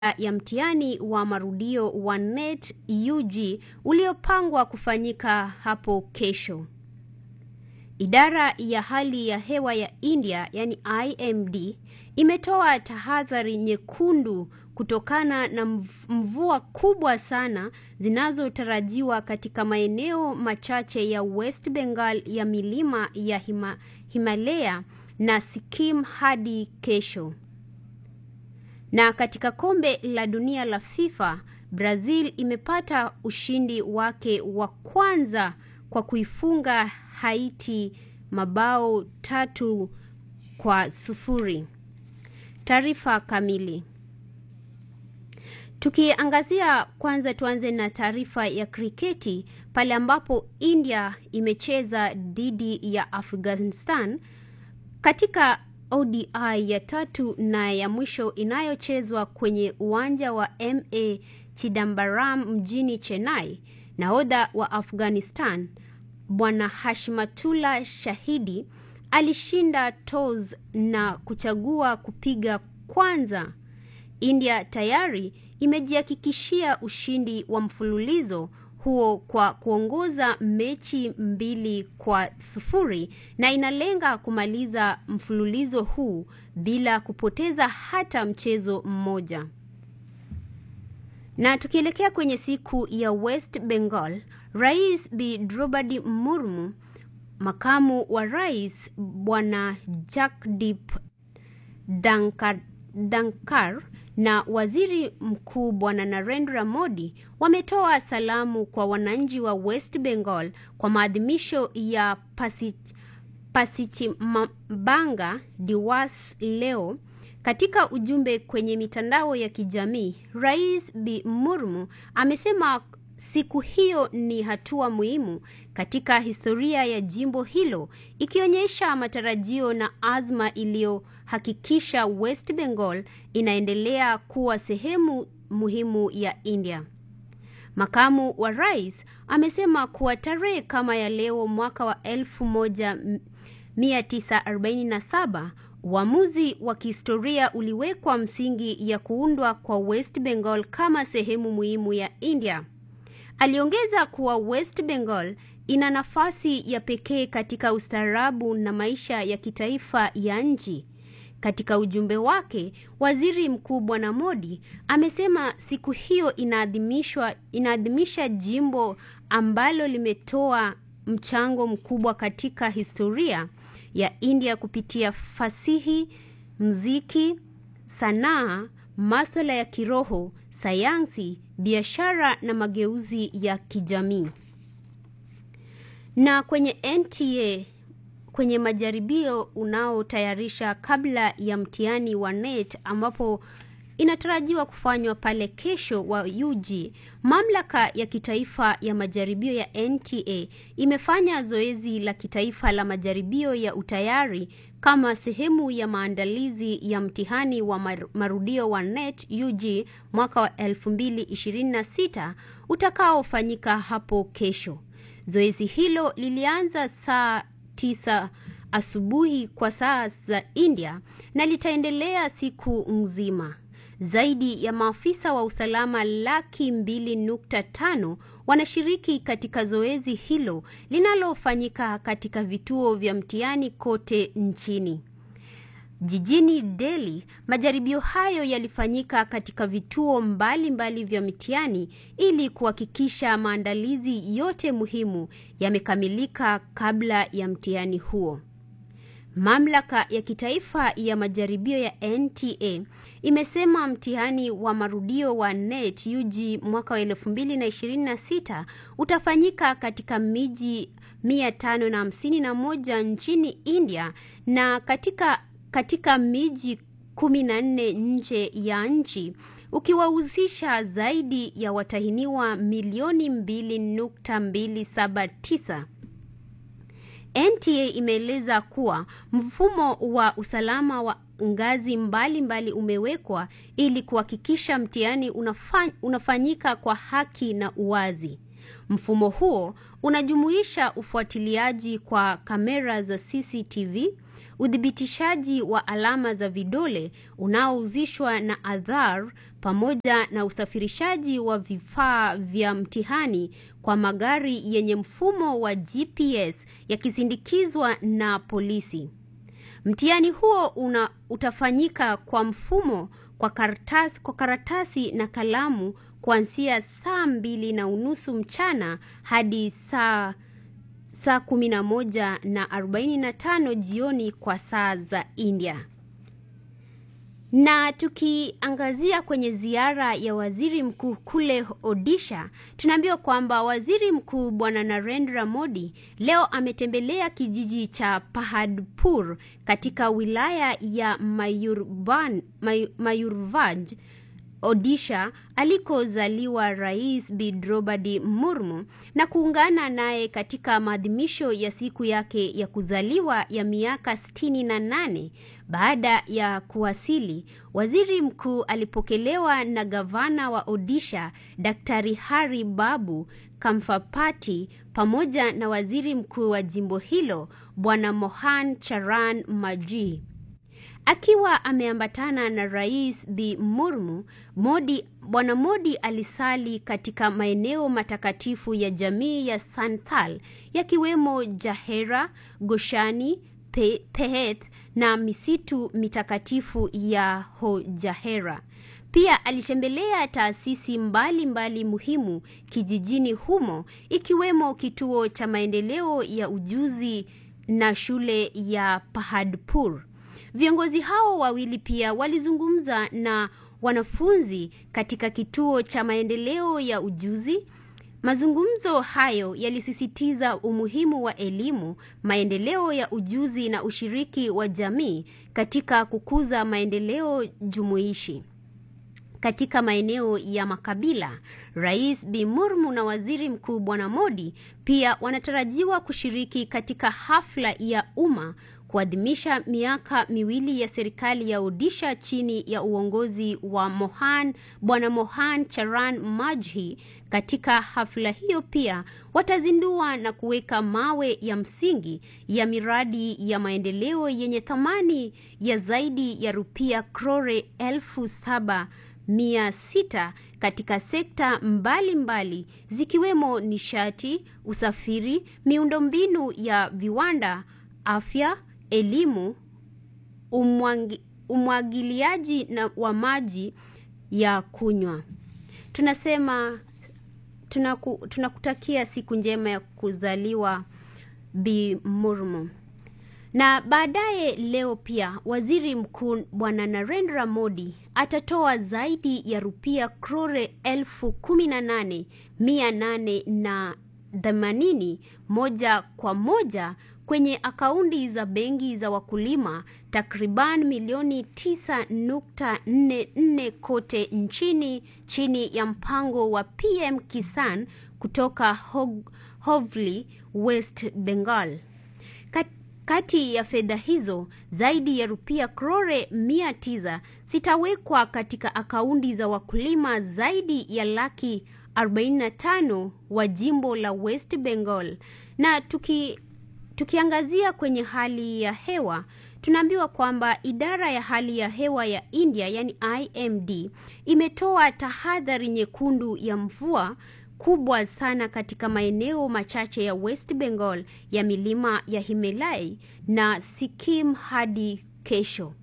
ya mtihani wa marudio wa NET UG uliopangwa kufanyika hapo kesho. Idara ya hali ya hewa ya India yani IMD imetoa tahadhari nyekundu kutokana na mvua kubwa sana zinazotarajiwa katika maeneo machache ya West Bengal ya milima ya Hima, Himalaya na Sikkim hadi kesho. Na katika kombe la dunia la FIFA, Brazil imepata ushindi wake wa kwanza kwa kuifunga Haiti mabao tatu kwa sufuri. Taarifa kamili. Tukiangazia kwanza, tuanze na taarifa ya kriketi pale ambapo India imecheza dhidi ya Afghanistan katika ODI ya tatu na ya mwisho inayochezwa kwenye uwanja wa MA Chidambaram mjini Chennai. Nahodha wa Afghanistan Bwana Hashmatullah Shahidi alishinda toss na kuchagua kupiga kwanza. India tayari imejihakikishia ushindi wa mfululizo huo kwa kuongoza mechi mbili kwa sufuri na inalenga kumaliza mfululizo huu bila kupoteza hata mchezo mmoja. Na tukielekea kwenye siku ya West Bengal, Rais Bi Draupadi Murmu, makamu wa rais Bwana Jagdeep Dhankar, Dhankar na waziri mkuu Bwana Narendra Modi wametoa salamu kwa wananchi wa West Bengal kwa maadhimisho ya Pasichimabanga Diwas leo. Katika ujumbe kwenye mitandao ya kijamii, Rais Bi Murmu amesema siku hiyo ni hatua muhimu katika historia ya jimbo hilo, ikionyesha matarajio na azma iliyohakikisha West Bengal inaendelea kuwa sehemu muhimu ya India. Makamu wa rais amesema kuwa tarehe kama ya leo mwaka wa 1947 uamuzi wa kihistoria uliwekwa msingi ya kuundwa kwa West Bengal kama sehemu muhimu ya India. Aliongeza kuwa West Bengal ina nafasi ya pekee katika ustaarabu na maisha ya kitaifa ya nchi. Katika ujumbe wake, Waziri Mkuu Bwana Modi amesema siku hiyo inaadhimishwa inaadhimisha jimbo ambalo limetoa mchango mkubwa katika historia ya India kupitia fasihi, muziki, sanaa, masuala ya kiroho, sayansi, biashara na mageuzi ya kijamii. Na kwenye NTA kwenye majaribio unaotayarisha kabla ya mtihani wa NET ambapo inatarajiwa kufanywa pale kesho wa UG, mamlaka ya kitaifa ya majaribio ya NTA imefanya zoezi la kitaifa la majaribio ya utayari kama sehemu ya maandalizi ya mtihani wa marudio wa NET UG mwaka wa 2026 utakaofanyika hapo kesho. Zoezi hilo lilianza saa tisa asubuhi kwa saa za India na litaendelea siku nzima. Zaidi ya maafisa wa usalama laki mbili nukta tano wanashiriki katika zoezi hilo linalofanyika katika vituo vya mtihani kote nchini. Jijini Delhi, majaribio hayo yalifanyika katika vituo mbalimbali mbali vya mitihani ili kuhakikisha maandalizi yote muhimu yamekamilika kabla ya mtihani huo. Mamlaka ya kitaifa ya majaribio ya NTA imesema mtihani wa marudio wa NET UG mwaka wa 2026 utafanyika katika miji 551 nchini India na katika katika miji 14 nje ya nchi ukiwahusisha zaidi ya watahiniwa milioni 2.279. NTA imeeleza kuwa mfumo wa usalama wa ngazi mbalimbali mbali umewekwa ili kuhakikisha mtihani unafanyika kwa haki na uwazi. Mfumo huo unajumuisha ufuatiliaji kwa kamera za CCTV, uthibitishaji wa alama za vidole unaohusishwa na Aadhaar pamoja na usafirishaji wa vifaa vya mtihani kwa magari yenye mfumo wa GPS yakisindikizwa na polisi. Mtihani huo una utafanyika kwa mfumo kwa karatasi, kwa karatasi na kalamu kuanzia saa mbili na unusu mchana hadi saa saa kumi na moja na arobaini na tano jioni kwa saa za India. Na tukiangazia kwenye ziara ya waziri mkuu kule Odisha, tunaambiwa kwamba waziri mkuu bwana Narendra Modi leo ametembelea kijiji cha Pahadpur katika wilaya ya Mayurban, May, Mayurvanj Odisha alikozaliwa Rais Bi Draupadi Murmu na kuungana naye katika maadhimisho ya siku yake ya kuzaliwa ya miaka 68. Baada ya kuwasili, waziri mkuu alipokelewa na gavana wa Odisha Daktari Hari Babu Kamfapati pamoja na waziri mkuu wa jimbo hilo Bwana Mohan Charan Maji. Akiwa ameambatana na Rais Bi Murmu, Modi, Bwana Modi alisali katika maeneo matakatifu ya jamii ya Santhal yakiwemo Jahera, Goshani, Pe, Peheth na misitu mitakatifu ya Hojahera. Pia alitembelea taasisi mbalimbali mbali muhimu kijijini humo ikiwemo kituo cha maendeleo ya ujuzi na shule ya Pahadpur. Viongozi hao wawili pia walizungumza na wanafunzi katika kituo cha maendeleo ya ujuzi. Mazungumzo hayo yalisisitiza umuhimu wa elimu, maendeleo ya ujuzi na ushiriki wa jamii katika kukuza maendeleo jumuishi. Katika maeneo ya makabila, Rais Bi Murmu na Waziri Mkuu Bwana Modi pia wanatarajiwa kushiriki katika hafla ya umma kuadhimisha miaka miwili ya serikali ya Odisha chini ya uongozi wa Mohan Bwana Mohan Charan Majhi. Katika hafla hiyo pia watazindua na kuweka mawe ya msingi ya miradi ya maendeleo yenye thamani ya zaidi ya rupia krore elfu saba mia sita katika sekta mbalimbali mbali, zikiwemo nishati, usafiri, miundombinu ya viwanda, afya, elimu, umwangi, umwagiliaji na wa maji ya kunywa. Tunasema tunaku, tunakutakia siku njema ya kuzaliwa Bi Murmu. Na baadaye leo pia waziri mkuu bwana Narendra Modi atatoa zaidi ya rupia krore elfu kumi na nane mia nane na themanini moja kwa moja kwenye akaunti za benki za wakulima takriban milioni 9.44 kote nchini chini ya mpango wa PM Kisan kutoka Hovli, West Bengal. Kat kati ya fedha hizo zaidi ya rupia krore mia tisa zitawekwa katika akaunti za wakulima zaidi ya laki 45 wa jimbo la West Bengal. Na tuki, tukiangazia kwenye hali ya hewa tunaambiwa kwamba idara ya hali ya hewa ya India yani IMD imetoa tahadhari nyekundu ya mvua kubwa sana katika maeneo machache ya West Bengal ya milima ya Himalaya na Sikkim hadi kesho.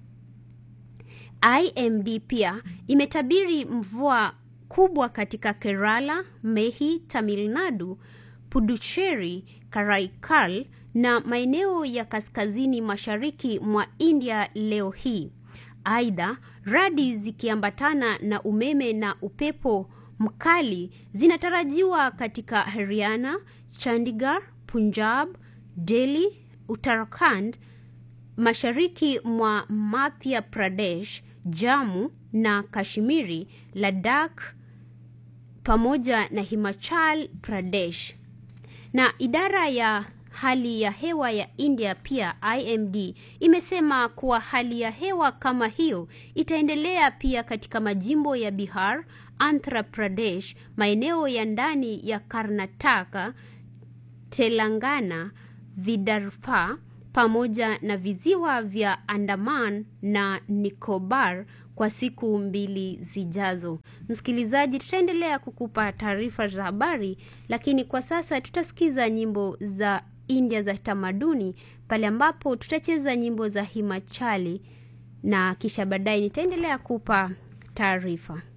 IMD pia imetabiri mvua kubwa katika Kerala, Mehi, Tamil Nadu, Puducherry, Karaikal na maeneo ya kaskazini mashariki mwa India leo hii. Aidha, radi zikiambatana na umeme na upepo mkali zinatarajiwa katika Haryana, Chandigarh, Punjab, Delhi, Uttarakhand, mashariki mwa Madhya Pradesh, Jammu na Kashmiri, Ladakh pamoja na Himachal Pradesh. Na idara ya hali ya hewa ya India pia IMD imesema kuwa hali ya hewa kama hiyo itaendelea pia katika majimbo ya Bihar, Andhra Pradesh, maeneo ya ndani ya Karnataka, Telangana, Vidarbha pamoja na visiwa vya Andaman na Nicobar kwa siku mbili zijazo. Msikilizaji, tutaendelea kukupa taarifa za habari, lakini kwa sasa tutasikiza nyimbo za India za tamaduni pale ambapo tutacheza nyimbo za Himachali na kisha baadaye nitaendelea kupa taarifa.